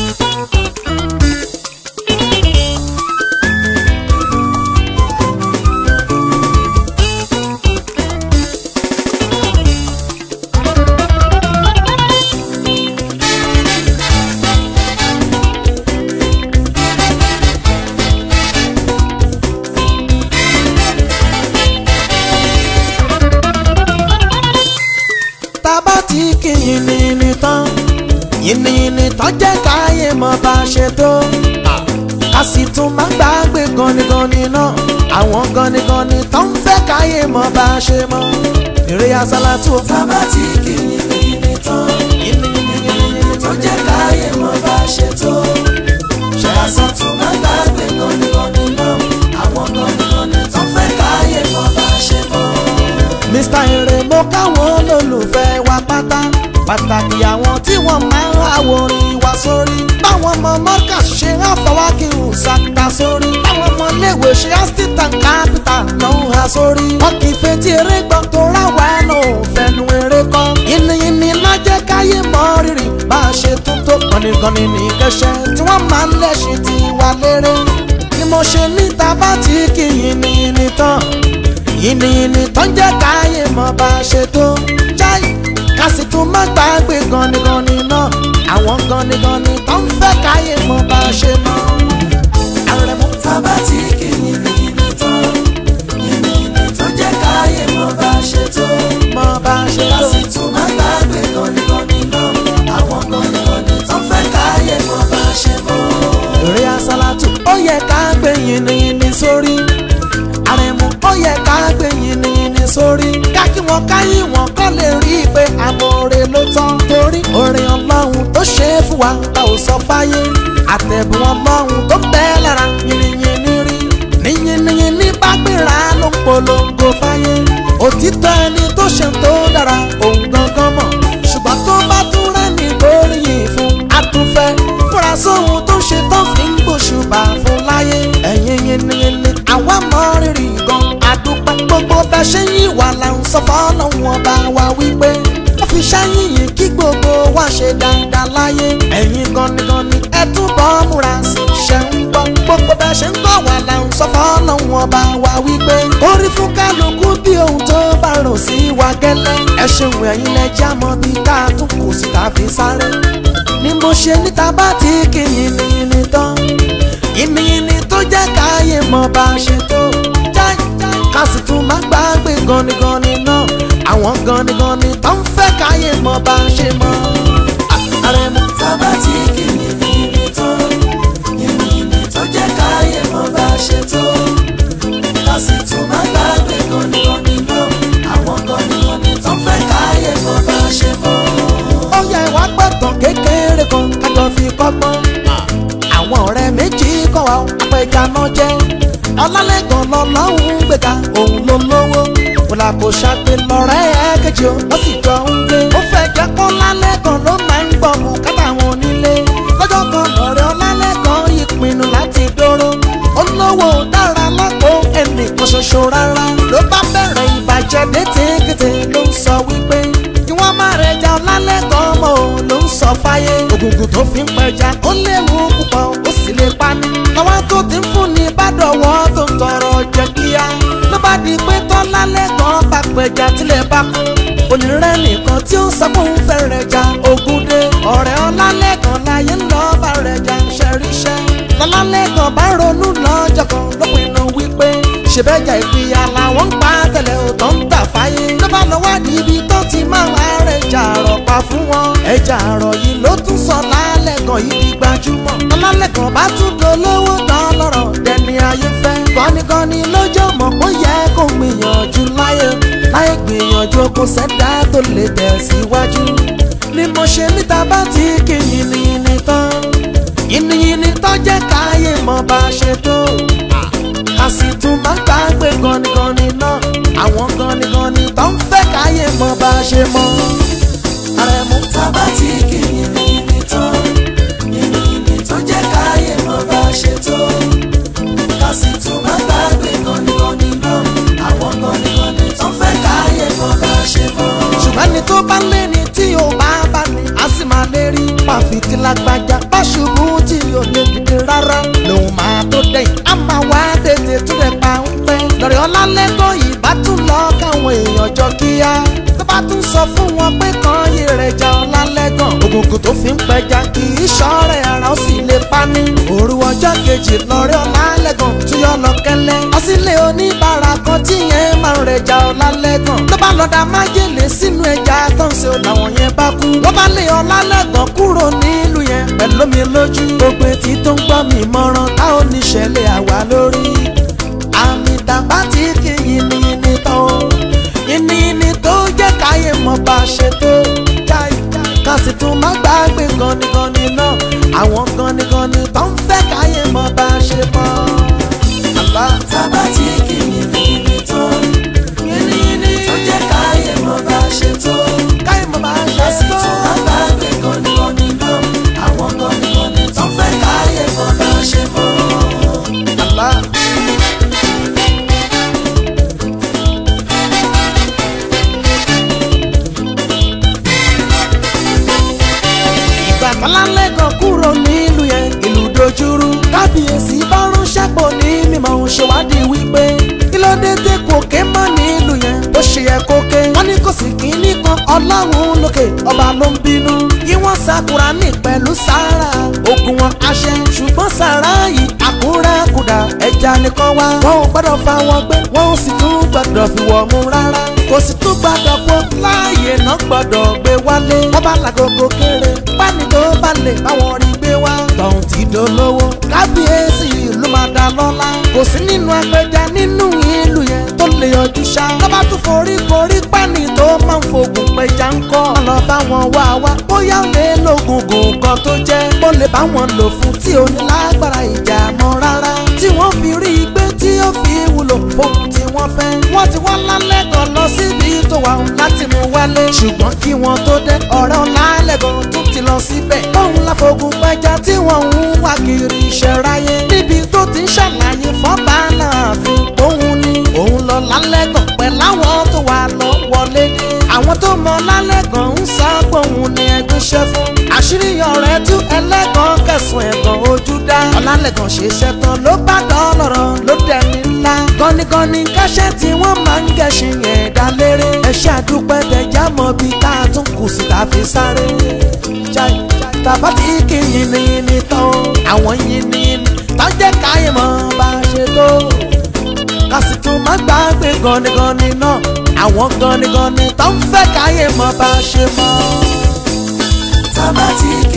tábà tí kì í yìnyín tán yìnyín tán jẹ́ káyé mọ̀ bá a ṣe tó a sì tún máa gbàgbé ganigani náà àwọn ganigani tó ń fẹ́ káyé mọ̀ bá a ṣe mọ̀ eré asálàtú. tábà tí kì í yìnyín tán yìnyín tó jẹ́ káyé mọ̀ bá a ṣe tó ṣe àṣàtún máa gbàgbé ganigani náà àwọn ganigani tó fẹ́ káyé mọ̀ bá a ṣe mọ̀. Mr. Ere mo káwọn olólùfẹ́ wa pátá pàtàkì àwọn tí wọ́n máa ń àwòrán wa sórí báwọn ọmọ mọ́kà ṣe ń fọwọ́kì ṣàkà sórí báwọn ọmọ iléèwé ṣe áṣítà kápítà náà ń ha sórí wọn kì í fetí eré gbọ́ tó ráwa náà ò fẹnu eré kọ́ yìnyín lájẹ́ káyé mọ́ rírì bá a ṣe tún tó kọ́nìkọ́nì ní kẹ́sẹ́ tí wọ́n máa ń lẹ́sìn tí wà lérè ni mo ṣe níta bá ti kì í yìnyín tán yìnyín tó ń jẹ́ káyé mọ̀ bá a ṣe tó jáì ká sì tún má gbàgbé ganigani náà àwọn ganigani tó ń fẹ́ káyé mọ̀ bá a ṣe mọ̀. Àrẹ̀mú tábà tí kì í yìnyín tán yìnyín tó jẹ́ káyé mọ̀ bá a ṣe tó mọ̀ bá a ṣe ká tó. sì tún máa gbàgbé ganigani náà àwọn ganigani tó fẹ́ káyé mọ̀ bá a ṣe mọ̀. Eré asálàtù ó yẹ ká gbé yìnyín sórí. Àrẹ̀mú ó yẹ ká gbé yìnyín sórí. Ká kí wọn káyé wọn kọ́ lè rí i pé àmọ̀ọ́rẹ́ ló tán. Torí orin ọlọ́run tó ṣe é fún wa ta ò sọ fáyé. Àtẹ̀bùn ọlọ́run tó bẹ́ẹ̀ lára yìnyín rí. Níyìnyín ní bá gbéra ló ń polongo fáyé. Òtítọ́ ẹni tó ṣe tó dára òun gangan mọ̀. Ṣùgbọ́n tó bá tún rẹ́ni gbóríyìn fún àtúnfẹ́. Múra sóhun tó ṣe tán fi ń gbòṣùbà fún láyé. Ẹ̀yin yìnyín àwa mọ rírì gan. Àdúpẹ́ gbogbo bẹ́ẹ̀ ṣe yín wà là ń sọ fọ́lọ́hún ọba wa wípé. Wọ́n fi ṣáyìn yìí kí gbogbo wa ṣe dáadáa láyé. Ẹ̀yin ganigani ẹ túbọ̀ múra sí ṣe ń gbọ́. Gbogbo bẹ́ẹ̀ ṣe ń kọ́ wà là ń sọ fọ́lọ́hún ọba wa wípé. Orí fún kálukú bí ohun tó bá rò sí wa gẹ́lẹ́. Ẹ ṣeun ẹ̀yin lẹ já mọ́ bí tá a tún kù sí tá a fi sáré. Ni mo ṣe níta bá ti kí yìnyín tán. Yìnyín tó jẹ́ káyé mọ̀ bá a ṣe tó. Jáì ká sì tún má gbàgbé ganigani náà. Àwọn ganigani tó ń fẹ́ káyé mọ̀ bá a ṣe mọ̀. Àrẹ̀mú tábà tí kì í yìnyín tán yìnyín tó jẹ́ káyé mọ̀ bá a ṣe tó ká sì tún máa gbàgbé ganigani náà àwọn ganigani tó fẹ́ káyé mọ̀ bá a ṣe mọ̀. ó yẹ wá gbọ́dọ̀ kékeré kan kájọ fi kọ́gbọ́n. àwọn ọ̀rẹ́ méjì kọ́ wa apẹja náà jẹ́. ọlálẹ́gàn lọ́lọ́hún gbẹ̀gà òun ló lówó. kòlà kò ṣàgbé lọ́rẹ́ ẹ̀ kejì ó wọ́n sì jọ ń gbé. ó fẹ́ jẹ́ kó lálẹ́gàn ló máa ń gbọ́ mú kátà wọn onílé. lọ́jọ́ kan lọ́rẹ́ ọlálẹ́gàn yìí pinnu láti dóró. ó lówó dára lápò ẹnìkan ṣoṣo rárá. ló bá bẹ̀rẹ̀ ìbàjẹ́ létí ló ń sọ wípé kí wọ́n má rẹja ọlálẹ́gàn mọ́ ò ló ń sọ fáyé. ògùngùn tó fi ń pẹja ó léwu púpọ̀ ó sì lè pani. lọ́wọ́ tó ti ń fún ni bá dọ̀wọ́ tó ń tọrọ jẹ kíá. ló bá di pé tọ́lálẹ́gàn bá pẹja tilẹ̀ bá kú. onírẹ́ nìkan tí ó ń sọ fún un fẹ́ rẹja ogun dé. ọ̀rẹ́ ọlálẹ́gàn láyé ń lọ bá rẹja ń ṣẹríṣẹ́. lọ́lálẹ́gàn bá ronú lọ́jọ́ kan ló pinnu wípé ṣèbẹ́jà ìpìyà làwọn ń pa tẹ̀lé òtọ́ ń tà fáyé. ló bá lọ wádìí ibi tó ti máa ń rẹ̀ ẹja àrọ̀ pa fún wọn. ẹja àrọ̀ yìí ló tún sọ lálẹ́gàn yìí di gbajúmọ̀. lálẹ́gàn bá tún dolówó tán lọ́rọ̀ dẹni ayé fẹ́. kọ́nikọ́ni lójó mọ̀ kó yẹ kó gbìyànjú láyé. láyé gbìyànjú kó sẹ́dá tó lè tẹ̀síwájú. ni mo ṣe níta bá ti kí yìnyín tán. yìnyín tán jẹ́ káyé mọ̀ bá ṣe tó a sì tún máa gbàgbé ganigani náà àwọn ganigani tó ń fẹ́ káyé mọ̀ bá a ṣe mọ̀. Àrẹ̀mú tábà tí kì í yìnyín tán yìnyín tó jẹ́ káyé mọ̀ bá a ṣe tó ká sì tún máa gbàgbé ganigani náà àwọn ganigani tó fẹ́ káyé mọ̀ bá a ṣe mọ̀. ṣùgbọ́n ẹni tó bá lé ní tí ò bá bá ní a sì máa lé rí. pàfitì lágbájá bá ṣubú tí ò lè dìde rárá lòun máa tó dẹ̀yìn á máa wá tètè tó dẹ̀ pa ń pẹ́ lọ́rẹ̀ ọlálẹ́gàn yìí bá tún lọ káwọn èèyàn jọ kíá tó bá tún sọ fún wọn pé kan yé rẹ̀ já ọlálẹ́gàn ògùnkùn tó fi ń pẹja kì í ṣọ́ọ̀rẹ́ ara ó sì lè pa ní. òru ọjọ́ kejì lọ́rẹ́ ọlálẹ́gàn tún yọ lọ kẹ́lẹ́ ọsílẹ̀ oníbàárà kan tí yẹn máa ń rẹ̀ já ọlálẹ́gàn ló bá lọ́dà májèlé sínú ẹja tó ń ṣe ò làwọn yẹn bá kú wọ́n bá lé ọlálẹ́gàn kúrò nílùú yẹn pẹ̀lú mi lójú gbogbo etí tó ń gbọ́ mi mọ́ràn táwọn oníṣẹ̀lẹ̀ àwa lórí àmì tàbá tí kì í ní ní tán o ìní tó jẹ́ káyé mọ̀ bá ṣe tó jáì ká sì tún má gbàgbé ganigani náà àwọn ganigani tó ń fẹ́ káyé mọ̀ bá ṣe mọ́. àbá tábà tí kìíní ní ibi tó ìní tó jẹ́ káyé mọ́ bá ṣe tó. káyé mọ̀ bá ṣe Lásì tó. tún má gbàgbé gọ́nigọ́ni náà. Àwọn gọ́nigọ́ni tó fẹ́ káyé mọ́ bá ṣe mọ́. àbá. ìgbà tọ́lálẹ́gàn kúrò nílùú yẹn ìlú dojúrú kábíyèsí bá ránṣẹ́ pọ̀ ní mímọ́ òun ṣèwádìí wípé kí ló dé tẹ́ kò ké mọ́ nílùú yẹn bó ṣe yẹ kó ké wọ́n ní kò sí kínní kan ọlọ́run lókè ọba ló ń bínú kí wọ́n sakura ní pẹ̀lú sára ogun wọn àṣẹ ṣùgbọ́n sára yìí àkúrákudà ẹja nìkan wá wọn ò gbọ́dọ̀ fa wọn gbé wọn ò sì tún gbọ́dọ̀ fi wọ̀ mú rárá kò sì tún gbọ́dọ̀ kó láàyè náà gbọ́dọ̀ gbé wálé wọ́n bá làgògò kéré pání tó bá lè báwọn rí gbé wá tọ̀hún ti dolówó kábíyèsí ìlú máa dá lọ́lá kò sí nínú apẹja nínú ìlú yẹn tó lè yọjú ṣá lọ́ba tún forí korí pání tó máa ń fògùn pẹja ń kọ́ lọ bá wọn wá wá bóyá ó lè lóògùn gùn kan tó jẹ́ bó lè bá wọn lò fún tí ò ní lágbára ìjà mọ́ rárá tí wọ́n fi rí i gbé tí ó fi wúlò fóun tí wọ́n fẹ́ wọ́n ti wá lálẹ́gàn lọ síbi tó wà ó láti mú wálé ṣùgbọ́n kí wọ́n tó dé ọ̀rẹ́ ọ̀làlẹ́gàn tún ti lọ síbẹ̀ bóun láfogun pẹja tí wọ́n ń wá kiri ìṣẹ̀ráyé níbi tó ti ń ṣàlàyé fọ́ba láàfin òun ni òun lọ lálẹ́gàn pẹ̀lú àwọn tó wà lọ wọlé ní àwọn tó mọ lálẹ́gàn ń sá gbóhùn ní ẹgbẹ́ṣẹ́ fún àṣírí ọ̀rẹ́ tú ẹlẹ́gàn kẹsùn ẹ̀gàn ojú dá ọ̀làlẹ́gàn ṣe iṣẹ́ tán ló bá dọ́lọ́rọ̀ ló dẹni ńlá gọ́nigọ́ni kẹ́sẹ́ tí wọ́n máa ń gẹ̀ṣin yẹn dá léré ẹ̀ṣẹ́ àdúpẹ́ tẹ̀já mọ́ bí tá a tún kù sí tá a fi sáré Jai, tàbá tí kì í yin ni ni tán o àwọn yin ni ni tán jẹ́ káyé mọ́ bá a ṣe tó ká sì tún má gbàgbé gọ́nigọ́ni náà àwọn gọ́nigọ́ni tó ń fẹ́ káyé mọ́ bá a ṣe mọ́. Tábà tí